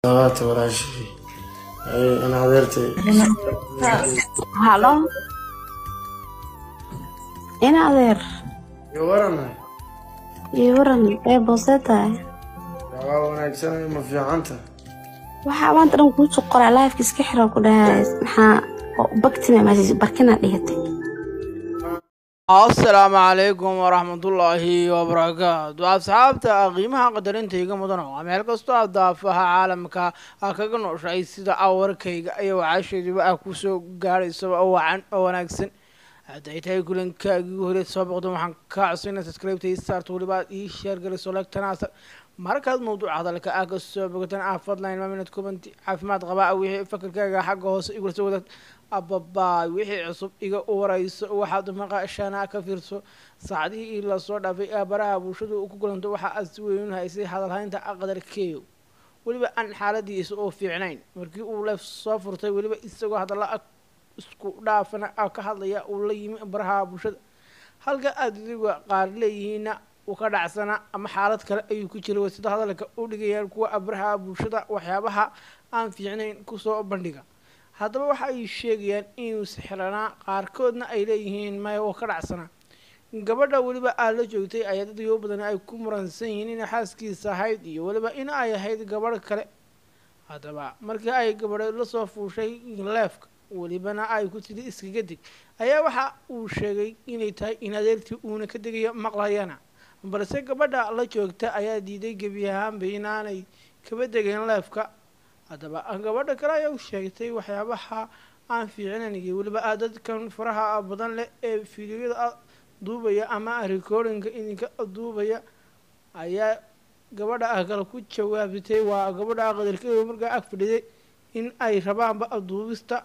labaata walaashii in adeertay halo in adeer iyo waranay iyo waran ee boosee tahay waa wanaagsanay ma fiicanta waxaa maanta dhan kuusoo qoraa laifka iska xira ku dhahay maxaa bagtima meesha barkina dhigatay asalaamu calaykum waraxmatullaahi wabarakaatu asxaabta qiimaha qadarinta iga mudan waa meel kastoo aad daafaha caalamka a kaga nooshahay sida awarkayga iyo wacasheeduba ah kusoo gaadhaysaba oo wacan oo wanaagsan hadday tahay kulankaagii hore soo boqdo waxaan kaa codsanaa subscribe-ta ii saarto weliba aad ii sheer galiso lagtanaasa markaad mawduuca hadalka ah ka soo bogataan ah fadlan ma minad kubanti caafimaad qabaa wixii fakarkaaga xagga hoose igula soo wadaag ababaay wixii cusub iga warayso waxaad maqashana ka fiirso saacadihii lasoo dhaafay ee baraha bulshadu ku kulanto waxa aad si weyn haysay hadalhaynta qadarkeeyo weliba aan xaaladiisa oo fiicnayn markii uu leef soo furtay weliba isagoo hadalla isku dhaafana ka hadlaya uu la yimi baraha bulshada halka aad idiga qaar leeyihiinna uu ka dhacsana ama xaalad kale ayuu ku jiray sida hadalka u dhigayaan kuwa baraha bulshada waxyaabaha aan fiicnayn kusoo bandhiga haddaba waxa ay sheegayaan inuu sixranaa qaarkoodna ay leeyihiin maya oo ka dhacsanaa gabadha weliba aad la joogtay ayaa dad yoo badan ay ku muransan yihiin inay xaaskiisa ahayd iyo weliba in ay ahayd gabadh kale haddaba markii ay gabadho lasoo fuushay leefka welibana ay ku tidi iskaga deg ayaa waxa uu sheegay inay tahay in adeertii uuna ka degayo maqlayana balse gabadha la joogta ayaa diiday gebi ahaanba inaanay kaba degeen leefka haddaba gabadha kale ayaa u sheegtay waxyaabaha aan fiicnayn iyo weliba a dadkan faraha badan leh ee fiidiyoyada duubaya ama recordinga idinka duubaya ayaa gabadha ah kale ku jawaabtay waa gabadha qadarkeeda markaa ag fadhiday in ay rabaanba duubista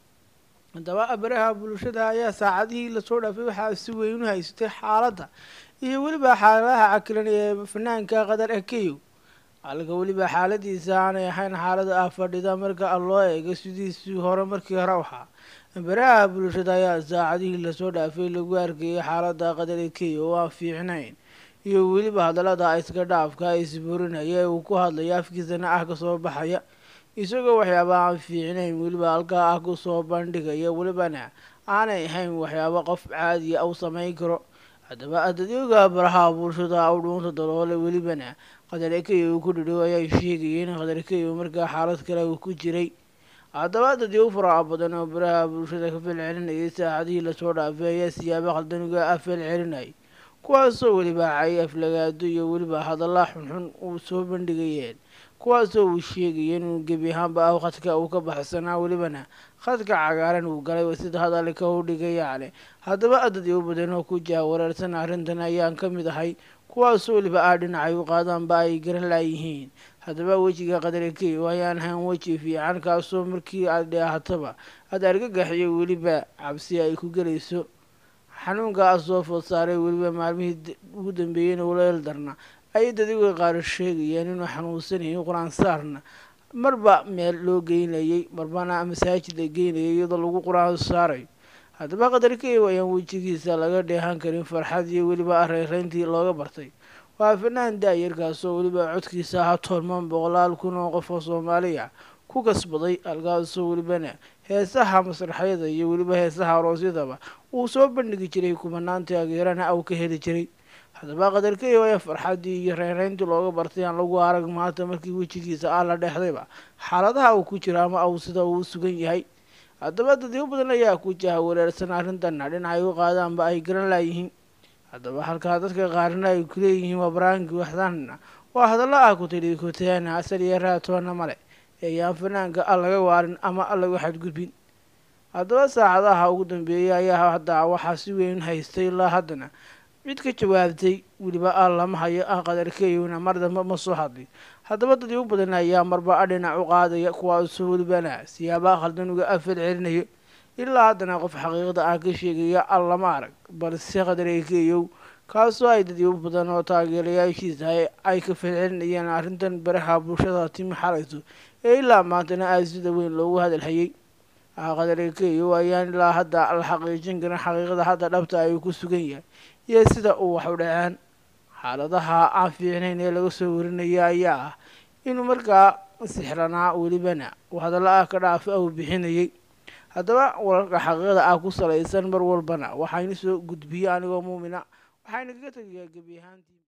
haddaba baraha bulshada ayaa saacadihii lasoo dhaafay waxaa si weyn u haysatay xaaladda iyo weliba xaaladaha cakilan ee fanaanka qadar akeyo halka weliba xaaladiisa aanay ahayn xaalada ah fadhida marka loo eego sidiisii hore markii hore waxaa baraha bulshada ayaa saacadihii lasoo dhaafay lagu arkayay xaalada qadar akeyo oo aan fiicnayn iyo weliba hadallada iska dhaafka isburinaya ee uu ku hadlaya afkiisana ah kasoo baxaya isagoo waxyaaba aan fiicnayn weliba halkaa ah kusoo bandhigaya welibana aanay ahayn waxyaaba qof caadiya u samayn karo haddaba adadyoga baraha bulshada u dhuunta daloole welibana qadarkeyo uu ku dhidhow ayaa sheegayeen qadarkeyo markaa xaalad kale uu ku jiray haddaba dadyo faraha badan oo baraha bulshada ka felcelinayay saacadihii lasoo dhaafay ayaa siyaabo khaldaniga ah felcelinayay kuwaasoo weliba cay aflagaado iyo weliba hadalla xunxun uu soo bandhigayeen kuwaasoo uu sheegayeen inuu gebi ahaanba ah khadka uu ka baxsanaa welibana khadka cagaaran uu galay sida hadalka u dhigayaale haddaba adadyo badan oo ku jaha wareersan arrintan ayaan ka mid ahay kuwaasoo weliba ah dhinacay u qaadaanba ay garan laayihiin haddaba wejiga qadarkeyo ayaan ahayn weji fiican kaasoo markii aad dheehataba aad argagaxiyo weliba cabsi ay ku gelayso xanuunkaa soo food saaray weliba maalmihii ugu dambeeyeyna uleel darna ayay dadiga qaar sheegayeen inuu xanuunsanayay qur-aan saarna marba meel loo geynayay marbana masaajid la geynayay iyadoo lagu qur-aan saarayo haddaba qadarkeyo ayaan wejigiisa laga dheehan karin farxad iyo weliba reereyntii looga bartay waa fanaan daayarkaasoo weliba codkiisa ahaa toorman boqolaal kun oo qof oo soomaaliya ku kasbaday halkaasoo welibana heesaha masraxyada iyo weliba heesaha aroosyadaba uu soo bandhigi jiray kumanaan taageerana uu ka heli jiray haddaba qadarkeyo ayaa farxaddii iyo reereyntii looga bartay aan lagu arag maanta markii wejigiisa ah la dhexdayba xaaladaha uu ku jiro ama uu sida uu sugan yahay haddaba dadyo badan ayaa ku jaha wareersan arrintanna dhinacay u qaadaanba ay garan laayihiin haddaba halkaa dadka qaarna ay kuleeyihiin waa baraanki waxdaanna waa hadalla ah ku tidhi kutaana asal iyo raatoona male eeyaan fanaanka a laga waarin ama a laga xadgudbin haddaba saacadaha ugu dambeeyay ayaa hadda waxaa si weyn haystay ilaa haddana cid ka jawaabtay weliba a lama hayo ah qadarkeeyona mar dambe ma soo hadlay haddaba dadii u badan ayaa marba a dhinac u qaadaya kuwaasoo welibana siyaabaha khaldan uga afal celinayo ilaa haddana qof xaqiiqda ah ka sheegaya al lama arag balse qadarkeeyow kaasoo ay dadyo badan oo taageerayaashiisa ay ka falcelinayeen arrintan baraha bulshada timi xalayso ee ilaa maantana aada sida weyn loogu hadalhayay qadarkeeyow ayaan ilaa hadda la xaqiijin karin xaqiiqada hadda dhabta ay ku sugan yahay iyo sida uu wax u dhaceen xaaladaha aan fiicnayn ee laga soo warinaya ayaa ah inuu markaa sixranaa welibana uu hadalla ah ka dhaafa uu bixinayay haddaba wararka xaqiiqda ah ku salaysan mar walbana waxaynu soo gudbiyey anigoo muumina waxaynu kaga tegayaa gebi ahaantii